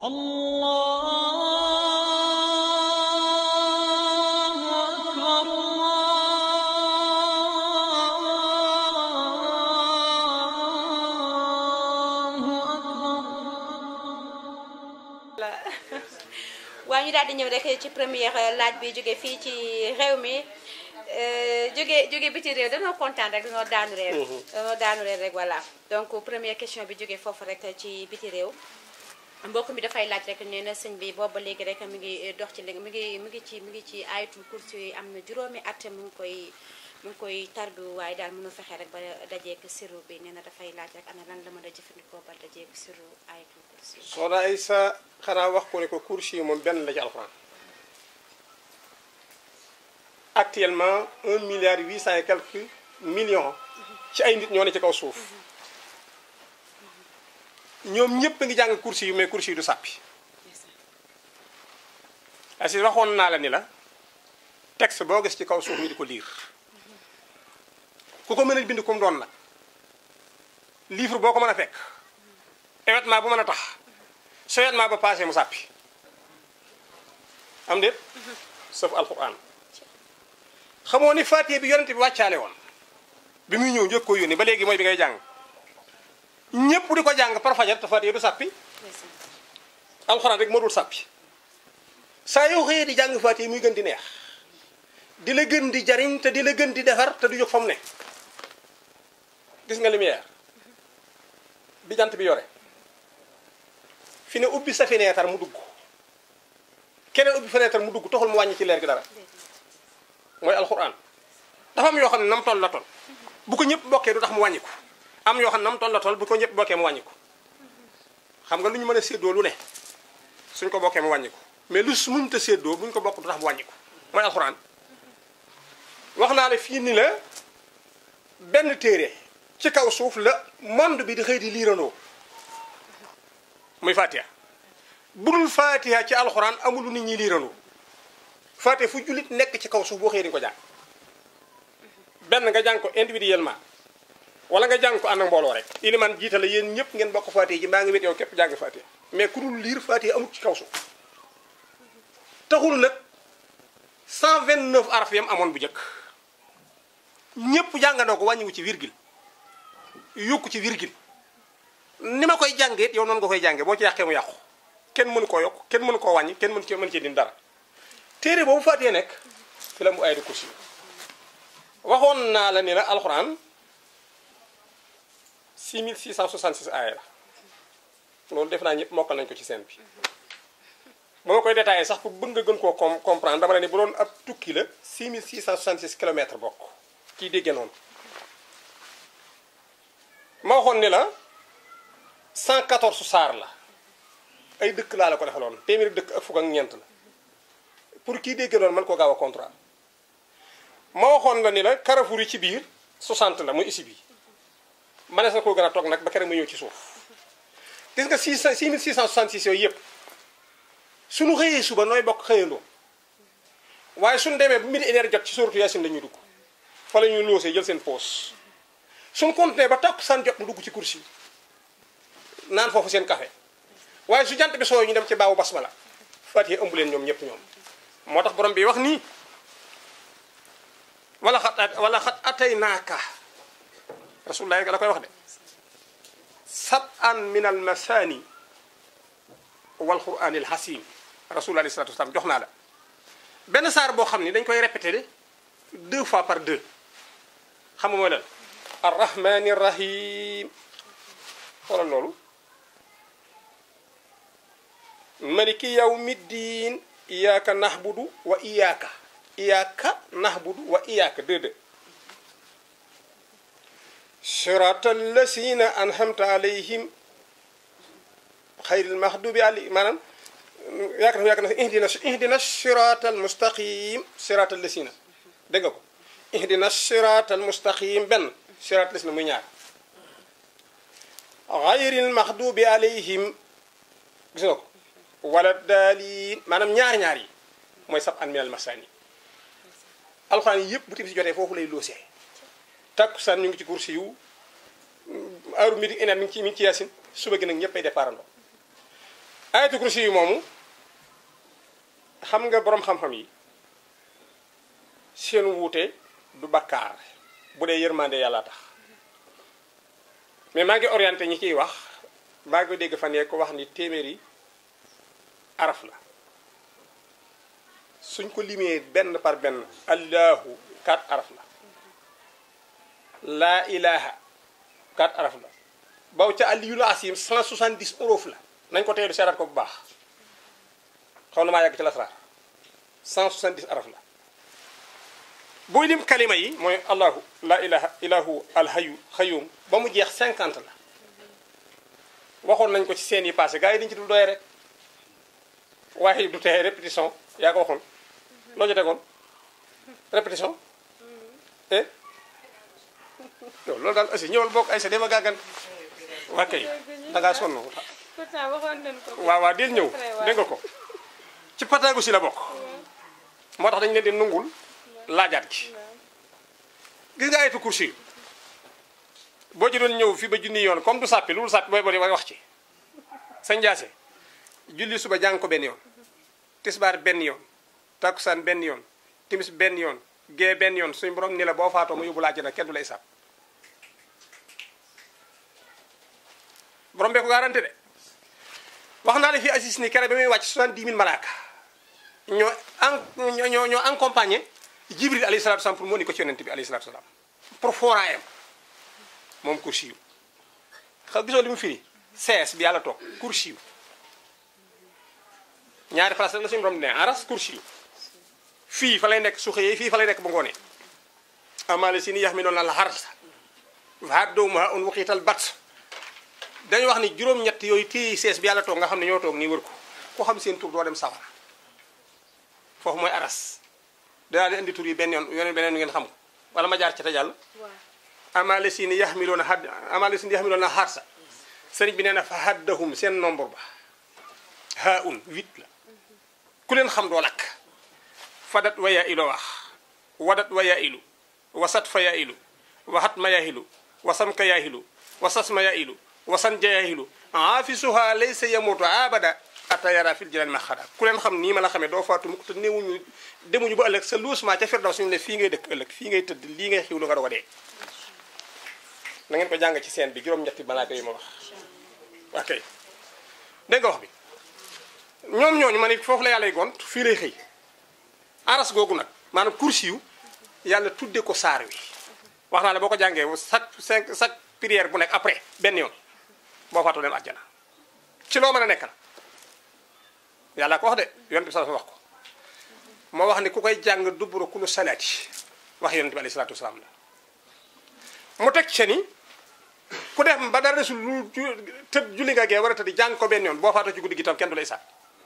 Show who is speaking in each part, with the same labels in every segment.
Speaker 1: الله أكبر الله أكبر
Speaker 2: waa ñu daal di ñëw rek ci première laaj bi jóge fii ci réew mi jóge jóge biti réew dañoo kontaan rek dañoo daanu réew dañoo daanu réew rek voilà donc première question bi jóge foofu rek ci biti réew mbokk mi dafay laaj rek nee na sëñ bi booba léegi rek mi ngi dox ci léegi mi ngi mi ngi ci mi ngi ci ayatul kursi yi am na juróomi at mu ngi koy mu ngi koy tarbi waaye daal mënu fexe rek ba dajeek siru bi nee na dafay laaj rek ana lan la mën a jëfandikoo ba dajeek siru ayatul kursi yi
Speaker 3: soxna ay sa xanaa wax ko ne ko kursi yi moom benn la ci alxuraan actuellement un milliard huit cent et quelques millions ci ay nit ñoo ne ci kaw suuf ñoom ñëpp a ngi jàng kursi yu mais kursi yi du sàppi asi waxoon naa la ni la texte boo gis ci kaw suuf ñu di ko liir ku ko mën a bind comme doon nag livre boo ko mën a fekk événement bu mën a tax su événement ba passé mu sàppi am déet sauf alquran xamoo ni fatiha bi yonente bi wàccaale woon bi muy ñëw njëkk ko yónni ba léegi mooy bi ngay jàng ñépp di ko jàng par fajar te fatiha du sàppi alxuraan rek moo dul sàppi saa yow xëyee di jàng fatiha muy gën di neex di la gën di jariñ te di la gën di defar te du jóg fa mu ne gis nga lumière bi jant bi yore fi ne ubbi sa fenêtre mu dugg keneen ubbi fenêtre mu dugg taxul mu wàññi ci leer gi dara mooy alxuraan dafa am yoo xam ne nam toll la toll bu ko ñëpp bokkee du tax mu wàññiku am yoo xam ne nam toll la toll bu ko ñëpp bokkee mu wàññiku xam nga lu ñu mën a séddoo lu ne suñ ko bokkee mu wàññiku mais lu su muñ ta séddoo buñ ko bokk du tax mu wàññiku mooy alxuraan wax naa la fii ni la benn téere ci kaw suuf la monde bi di xëy di liirandoo muy fatiha budul fatiha ci alxuraan amul lu nit ñi liirandoo fatiha fu jullit nekk ci kaw suuf boo xëyee di nga ko jàng benn nga jàng ko individuellement wala nga jàng ko ànd ak mbooloo rek iliman jiita la yéen ñëpp ngeen bokk fatiha ji maa ngi wét yow képp jàng fatiha mais ku dul liir fatiha amul ci kaw suuf taxul nag 129 araf yam amoon bu njëkk ñëpp jàngandoo ko wàññiwu ci virgule yokku ci virgule ni ma koy jàngee yow noonu nga koy jàngee boo ci yàqee mu yàqu kenn mënu koo yokk kenn mënu koo wàññi kenn mënu ci mën ci din dara téere boobu fàttee nekk fi la mu ayatu kursi waxoon naa la ni la alxuraan 6666 aaya la loolu def naa ñëpp mokkal nañ ko ci seen bi ba ma koy détaillé sax pour bëgg nga gën koo com comprendre dama la ni bu doon ab tukki la 6666 kilomètres bokk kii déggee noonu ma waxoon ni la 114 saar la ay dëkk laa la ko defaloon téeméeri dëkk ak fukk ak ñeent la pour kii déggee noonu man koo gaaw a contrat ma waxoon la ni la Carrefour yi ci biir 60 la muy isi bi manees na koo gën a toog nag ba kere mu ñëw ci suuf gis nga 6 6666 yooyu yëpp suñu xëyee suba nooy bokk xëyandoo waaye suñu demee bu midi énergie jot ci suratu Yaasin la ñuy dugg fa la ñuy loosee jël seen poos suñu continué ba takk san jot mu dugg ci kursi naan foofu seen café waaye su jant bi sooy ñu dem ci baawu basmala fatiha ëmb leen ñoom ñëpp ñoom moo tax borom bi wax nii wala xat wala xat atay naaka rasulullah rek la koy wax de sab an min al masani wal quran al hasim rasulullah alayhi salatu wasalam jox naa la benn saar boo xam ni dañ koy répété de deux fois par deux xam nga mooy lan arrahmani rahim xoolal loolu maliki yawmiddin iyyaka nahbudu wa iyyaka iyyaka nahbudu wa iyyaka deux deux siratal lasina anhamta alayhim xayril mahdubi alayhim maanaam yaakaar naa yaakaar naa ihdina ihdina siratal mustaqim siratal lasina dégg nga ko ihdina siratal mustaqim benn siratal lasina muy ñaar xayril mahdubi alayhim gis nga ko wala daaliin maanaam ñaar ñaar yi mooy sab an minal masani alxuraan yi yëpp bu timis jotee foofu lay loosee takkusaan ñu ngi ci kursi yu heure midi une heure mi ngi ci mi ngi ci yaasin suba gi nag ñëpp ay départandoo ayatu kursi yi moomu xam nga boroom xam-xam yi seen wuute du bakkaar bu dee yërmande yàlla tax mais maa ngi orienté ñi ciy wax maa ngi dégg fan yee ko wax ni téeméeri araf la suñ ko limee benn par benn allahu quatre araf la laa ilaha quatre araf la baw ca aliyul asim 170 uruf la nañ ko teelu seeraat ko bu baax xaw na maa yàgg ci lasraar 170 araf la booy lim kalima yi mooy allahu la ilaha ilahu alhayu xayum ba mu jeex 50 la waxoon nañ ko ci seen yi passé gars yi dañu ci dul doye rek waaye du tee répétition yaa ko waxoon loo ci tegoon répétition eh yow loolu daal aussi ñëwal bokk ay sa dema gàggan waa kay da ngaa sonn
Speaker 2: pourtant waxoon nañ ko.
Speaker 3: waaw waaw del ñëw dégg nga ko ci pataagu si la bokk moo tax dañu leen di nungul laajaat gi gis nga ayatu kursi boo ci doon ñëw fii ba junni yoon comme du sàppi lu dul sàppi booy boo wax ci sa njaase julli suba jàng ko benn yoon tisbaar benn yoon takkusaan benn yoon timis benn yoon gee benn yoon suñu borom ni la boo faatoo ma yóbbu la àjjana kenn du lay sàpp borom bee ko garanté de wax naa la fii assis ni kere ba muy wàcc 70 000 malaaka ñoo en ñoo ñoo accompagné jibril alayhi salatu salaam pour moo ni ko ci yonent bi alayhi salatu salaam pour fooraayam moom kursi yu xam gisoo li mu firi sees bi yàlla toog kursi yu ñaari place rek la suñu borom ne aras kursi yu fii fa lay nekk su xëyee fii fa lay nekk ba ngoonee amaale si ni yax mi noonu la la xarsa vaat doomu ha un waxiital bat dañu wax ni juróom-ñett yooyu téye sees bi yàlla toog nga xam ne ñoo toog nii wër ko ku xam seen tur doo dem sawara foofu mooy aras danaa leen indi tur yi benn yoon yoon beneen ngeen xam ko wala ma jaar ci te jàll
Speaker 2: waaw
Speaker 3: amaale si ni yax mi loon a had amaale si ni yax mi loon a xarsa sëriñ bi nee na fa haddahum seen nombre ba ha un huit la ku leen xam doo lakk fadat wa yaa ilo wax wadat wa yaa ilu wasat fa yaa ilu waxat ma yaa ilu wasam ka yaa ilu wasas ma yaa ilu wasan ja yaa ilu aafisuha laysa yamutu abada ata yara fil jinan ma xada ku leen xam nii ma la xamee doo faatu mukk te néewuñu demuñu ba ëllëg sa luusement ca firdaw suñu ne fii ngay dëkk ëllëg fii ngay tëdd lii ngay xiwlu nga doog a dee na ngeen ko jàng ci seen bi juróom-ñetti malaaka yi ma wax ok dégg nga wax bi ñoom ñooñu ma ne foofu la yàlla gont fii lay xëy aras googu nag maanaam kursi yu yàlla tudde ko saar wi wax naa la boo ko jàngee chaque cinq chaque prière bu nekk après benn yoon boo faatoo dem àjjana ci loo mën a nekk la yàlla ko wax de yonent bi sa wax ko moo wax ni ku koy jàng dubura kulu salaati wax yonent bi alayhi salaatu wasalaam la mu teg ci ni ku def ba dara desul lu tëdd julli nga gee war a tëdd jàng ko benn yoon boo faatoo ci guddi gi tam kenn du lay sàkk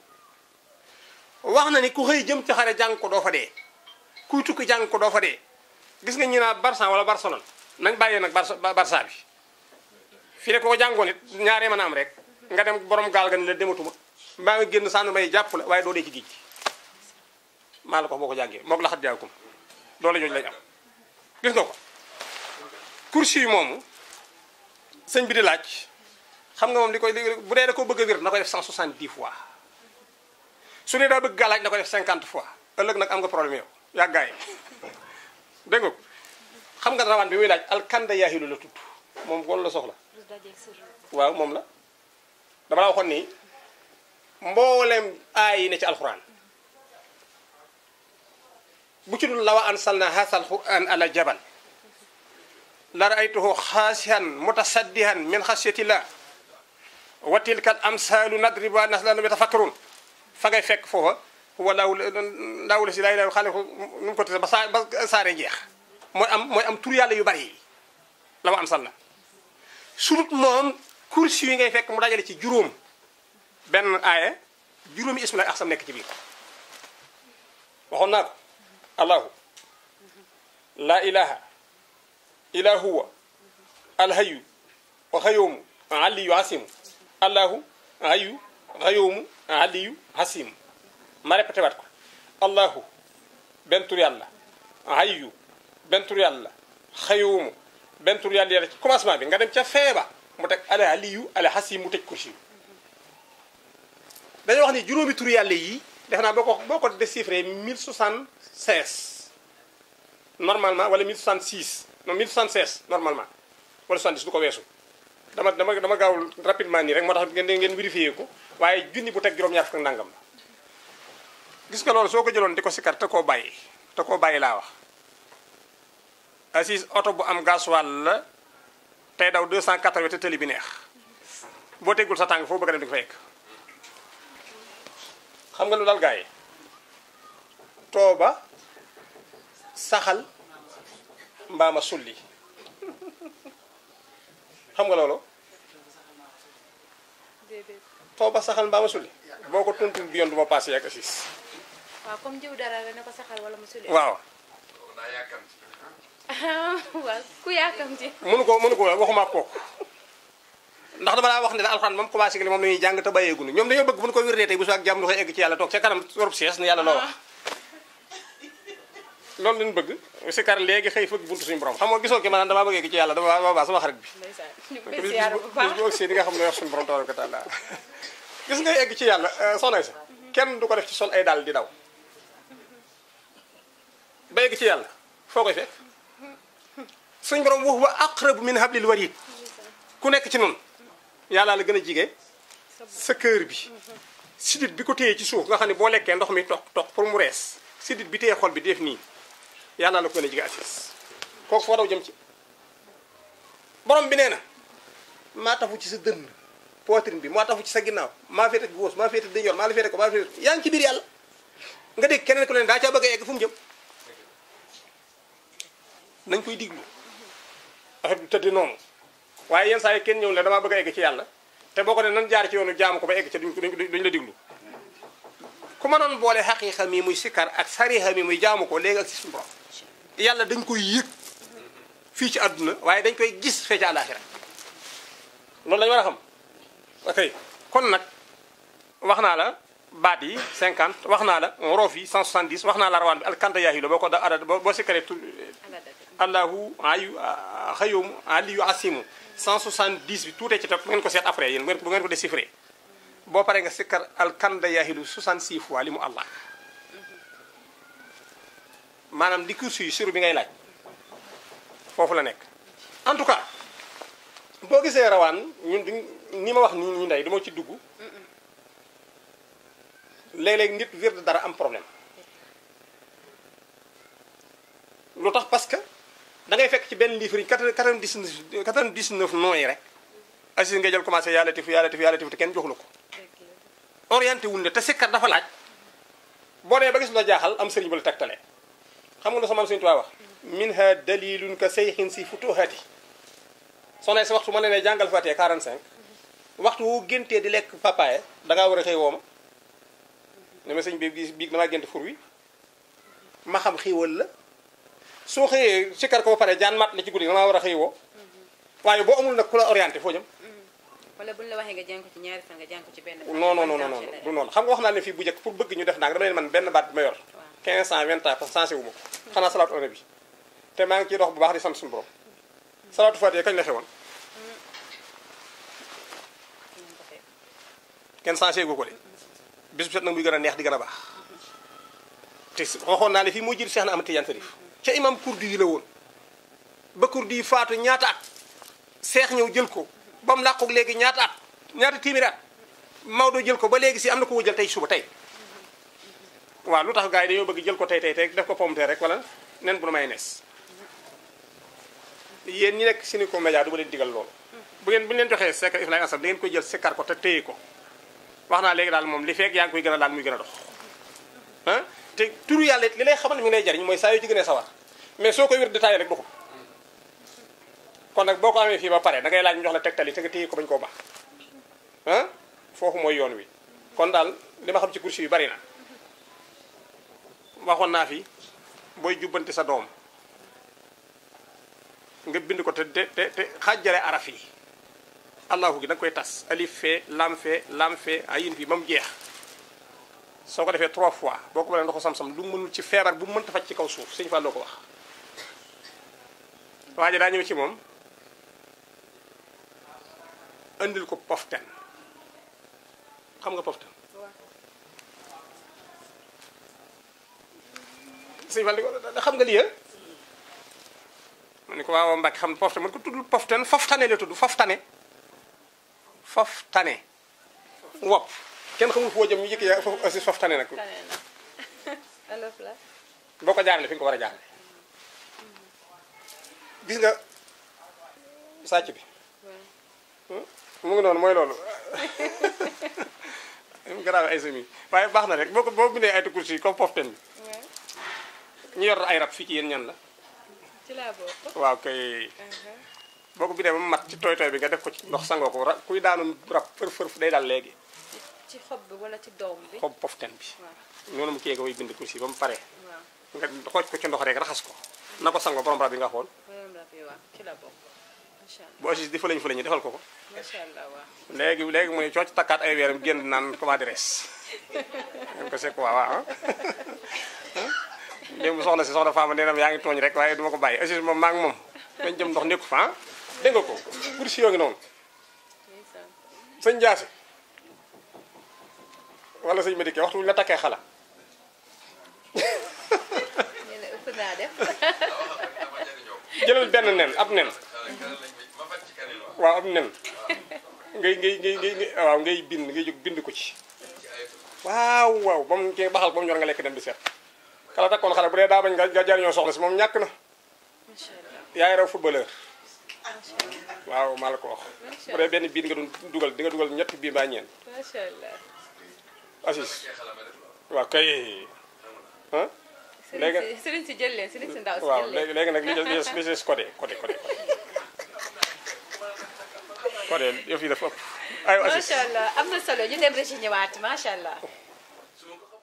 Speaker 3: wax na ni ku xëy jëm ci xare jàng ko doo fa dee kuy tukki jàng ko doo fa dee gis nga ñi naa Barça wala Barcelone nañ bàyyee nag Barça Barça bi fii rek ko jàngoon it ñaaree mën a am rek nga dem borom gaal ga ni la dematuma mbaa nga génn sànn may jàpp la waaye doo dee ci géej gi maa la ko boo ko jàngee moog la xat jaakum doole jooju lañ am gis nga ko kursi yi moomu sëñ bi di laaj xam nga moom li koy bu dee da ko bëgg a wér na koy def 170 fois su dee daa bëgg gàllaaj na ko def 50 fois ëllëg nag am nga problème yow yaa gaay dégg nga ko xam nga rawaan bi muy laaj alkanda yaahilu la tudd moom kon la soxla
Speaker 2: lu dajeeg sirru.
Speaker 3: waaw moom la dama la waxoon ni mboolem aay yi ne ci alxuraan bu ci dul lawa ansalna haasal quran ala jabal la raaytuhu xaasihan mutasaddihan min xasyatillah wa tilka al amsalu nadribuha naslan yatafakkarun fa ngay fekk foofa huwa laahu laahu la si laa ilaaha xaaliqu nu mu ko tise ba saa ba saare jeex mooy am mooy am tur yàlla yu bari yi la wa ansalna surut moom kursi yi ngay fekk mu dajale ci juróom benn aaya juróomi ismu lay axsam nekk ci biir waxoon naa ko allahu laa ilaha illa huwa alhayu wa xayoomu aliyu hasimu allahu hayu xayoomu aliyu hasimu ma répété waat ko allahu benn tur yàlla hayu benn tur yàlla xayoomu benn tur yàlla yàlla ci commencement bi nga dem ca feeba mu teg ala aliyu ala hasim mu tëj kursi dañoo wax ni juróomi tur yàlla yi def naa boo ko boo ko déchiffré 1076 normalement wala 1066 non 1076 normalement wala 70 du ko weesu dama dama dama gaawul rapidement nii rek moo tax ngeen ngeen vérifié ko waaye junni bu teg juróom-ñaar fukk ak nangam la gis nga loolu soo ko jëloon di ko sikkar te koo bàyyi te koo bàyyi laa wax assis oto bu am gasoil la tey daw 280 te tëli bi neex boo teggul sa tànk foo bëgg a dem di ko fa yegg xam nga lu dal gars yi tooba saxal mbaama sulli xam nga loolu
Speaker 2: déedéet
Speaker 3: tooba saxal mbaama sulli boo ko tontul bi yoon du ma passé ak assis
Speaker 2: waaw comme jiw dara la ne ko saxal wala mu suli
Speaker 3: waaw
Speaker 2: waaw ku yàkkamti
Speaker 3: mënu ko mënu ko waxuma ak kooku ndax dama laa wax ne la alxuraan moom commencé li moom la ñuy jàng te bàyyeegunu ñoom dañoo bëgg bu ñu ko wérdee tey bu su ak jàmm du koy egg ci yàlla toog ca kanam Europe sees ni yàlla loo wax loolu lañ bëgg si kar léegi xëy fëgg buntu suñu borom xam nga gisoo ki maanaam damaa bëgg egg ci yàlla dama waa sama xarit bi
Speaker 2: ndeysaan ñu
Speaker 3: bis
Speaker 2: koy
Speaker 3: bis
Speaker 2: siyaar bu
Speaker 3: bis
Speaker 2: baax
Speaker 3: bu agsee di nga xam ne wax suñu borom tabaraka taala gis nga egg ci yàlla soxna sa kenn du ko def ci sol ay daal di daw ba egg ci yàlla foo koy fekk suñu borom wax wa aqrabu min hablil warid ku nekk ci noonu yàlla la gën a jige sa kër bi sidit bi ko téye ci suuf nga xam ne boo lekkee ndox mi toq toq pour mu rees sidit bi téye xol bi def nii yàlla la ko gën a jige assis kooku foo daw jëm ci borom bi nee na maa tafu ci sa dënn poitrine bi maa tafu ci sa ginnaaw maa féete góos maa féete dañor maa la féete ko maa la féete yaa ngi ci biir yàlla nga dégg keneen ku leen daa caa bëgg a egg fu mu jëm nañ koy diglu affaire bi tëdd noonu waaye yenn saa yi kenn ñëw ne damaa bëgg a egg ci yàlla te boo ko ne nan jaar ci yoonu jaamu ko ba egg ci duñ duñ duñ la diglu ku mënoon boole xaqiiqa mi muy sikkar ak sariixa mi muy jaamu ko léegi ak si suñu borom yàlla dañ koy yëg fii ci àdduna waaye dañ koy gis fee ci àllaaxira loolu lañu war a xam ok kon nag wax naa la baat yi 50 wax naa la roof yi 170 wax naa la rawaan bi alkanta yaahi la boo ko da ada boo boo sikkaree tu
Speaker 2: ala dëgg
Speaker 3: allahu ayu xayum aliyu asimu 170 bi tuutee ci topp ngeen ko seet après yéen bu ngeen ko déchiffré boo paree nga sikkar alkanda yaahilu 66 fois li mu allah maanaam di kursu yi suru bi ngay laaj foofu la nekk en tout cas boo gisee rawaan ñun duñ ni ma wax nii ñu ndey dama ci dugg léeg-léeg nit wird dara am problème lu tax parce que da ngay fekk ci benn livre yi 99 99 noms yi rek assis nga jël commencé yàlla tif yàlla tif yàlla tif te kenn joxu la ko orienté wuñ la te sikkat dafa laaj boo nee ba gis lu la jaaxal am sëriñ ba la tegtalee xam nga lu sama Sëriñ Tuubaa wax minha dalilun ka sayxin si futuhati soxna si waxtu ma ne ne jàngal Fatiha 45 waxtu woo géntee di lekk papaye dangaa war a xëy woo ma ne ma sëñ bi bi biig damaa gént fur wi ma xam xiiwal la soo xëyee sikkar ko ba pare jaan mat la ci guddi damaa war a xëy woo waaye boo amul nag ku la orienté foo jëm
Speaker 2: wala buñ la waxee nga jàng ko ci ñaari fan nga jàng ko ci benn fan.
Speaker 3: non non non non non du noonu xam nga wax naa leen fii bu njëkk pour bëgg ñu def naa dama leen man benn baat bi ma yor 15 ans 20 ans parce que sensé wu ma ko xanaa salaatu ala bi te maa ngi ciy dox bu baax di sant suñu borom salaatu fatiha kañ la xewoon kenn sensé gu ko de bis bu set nag muy gën a neex di gën a baax te waxoon naa ne fii moo jël Cheikh na Ahmad Tidiane Sarif ca imam kurdi yi la woon ba kurdi yi faatu ñaata at seex ñëw jël ko ba mu làqoog léegi ñaata at ñaata téeméeri at Maodo jël ko ba léegi si am na ko jël tey suba tey waaw lu tax gars yi dañoo bëgg jël ko tey tey tey def ko pomte rek wala nen bu nu may nees yéen ñi nekk Sénéco Média du ma leen digal loolu bu ngeen bu ñu leen joxee secret Ibrahima Assane da ngeen koy jël sikkar ko te téye ko wax naa léegi daal moom li fekk yaa ngi koy gën a daal muy gën a dox ah te turu yàlla it li lay xamal mi ngi lay jariñ mooy saa yoo ci gënee sawar mais soo koy wér détaillé rek doxul kon nag boo ko amee fii ba pare da ngay laaj ñu jox la tegtal yi te nga téye ko bañ koo baax ah foofu mooy yoon wi kon daal li ma xam ci kursi yu bari na waxoon naa fi booy jubbanti sa doom nga bind ko te te te te xaajale araf yi allahu gi da nga koy tas alif fee lam fee lam fee ayin fii ba mu jeex soo ko defee trois fois boo ko mënee ndoxu sam-sam lu mënul ci feebar bu mu mënta faj ci kaw suuf sëñ Fall loo ko wax waa ji daa ñëw ci moom andil ko poften xam nga poften sëñ Fall di ko xam nga lii ma ne ko waaw Mbacke xam ne pofte man ko tuddul poften foftane la tudd foftane foftane wopp kenn xamul foo jëm ñu yëkk yaa foofu aussi foftane nag
Speaker 2: tane na olof la
Speaker 3: boo ko jaarale fi nga ko war a jaarale gis nga sàcc bi
Speaker 2: waaw
Speaker 3: mu ngi noonu mooy loolu mu garaawe ay semi waaye baax na rek boo ko boo bindee ay kursi yi comme poften bi
Speaker 2: waaw
Speaker 3: ñu yor ay rab fii ci yéen ñan la
Speaker 2: ci laa bokk
Speaker 3: waaw kay boo ko bindee ba mu mat ci tooy tooy bi nga def ko ci ndox sangoo ko ra kuy daanu rab fër fër day daal léegi
Speaker 2: ci xob bi wala ci doom bi
Speaker 3: xob poften bi
Speaker 2: waaw
Speaker 3: noonu mu kii nga koy bind kursi ba mu paree
Speaker 2: waaw
Speaker 3: nga xooj ko ci ndox rek raxas ko na ko sangoo borom rab yi nga xool
Speaker 2: moom la fi waaw ci la bokk macha allah
Speaker 3: bu aussi di fa lañ fa lañu defal ko ko
Speaker 2: macha allah waaw
Speaker 3: léegi léegi mu ne cooc takkaat ay weeram génn naan comment dirais nga ko c'est quoi waaw démb soxna si soxna Fama nee na ma yaa ngi tooñ rek waaye duma ko bàyyi aussi moom maa ngi moom dañ jëm ndox nekku fa ah dégg nga ko kursi yoo ngi noonu
Speaker 2: ndeysaan
Speaker 3: sëñ Jaasi wala sëñ Madické waxtu wuñu la takkee xala
Speaker 2: ñu ne ëpp naa def
Speaker 3: jëlal benn nen ab nen waaw ab nen ngay ngay ngay ngay ngay- waaw ngay bind ngay jóg bind ko ci waaw waaw ba mu kii baxal ba mu ñor nga lekk dem di seet kala takkoon xale bu dee daa bañ nga nga jariñoo soxla si moom ñàkk na
Speaker 2: macha allah
Speaker 3: yaay raw footballeur
Speaker 2: macha allah
Speaker 3: waaw maa la ko wax bu dee benn biir nga doon dugal di nga dugal ñetti bii mbaa ñeent
Speaker 2: macha allah
Speaker 3: assis waaw kay ah léegi
Speaker 2: sëriñ si sëriñ si jël leen sëriñ si ndaw si
Speaker 3: waaw
Speaker 2: jël leen
Speaker 3: léegi léegi nag li des li des codé codé codé codé yëf yi dafa ëpp ay assis
Speaker 2: macha allah am na solo ñu dem rek ci ñëwaat macha allah
Speaker 4: su ma ko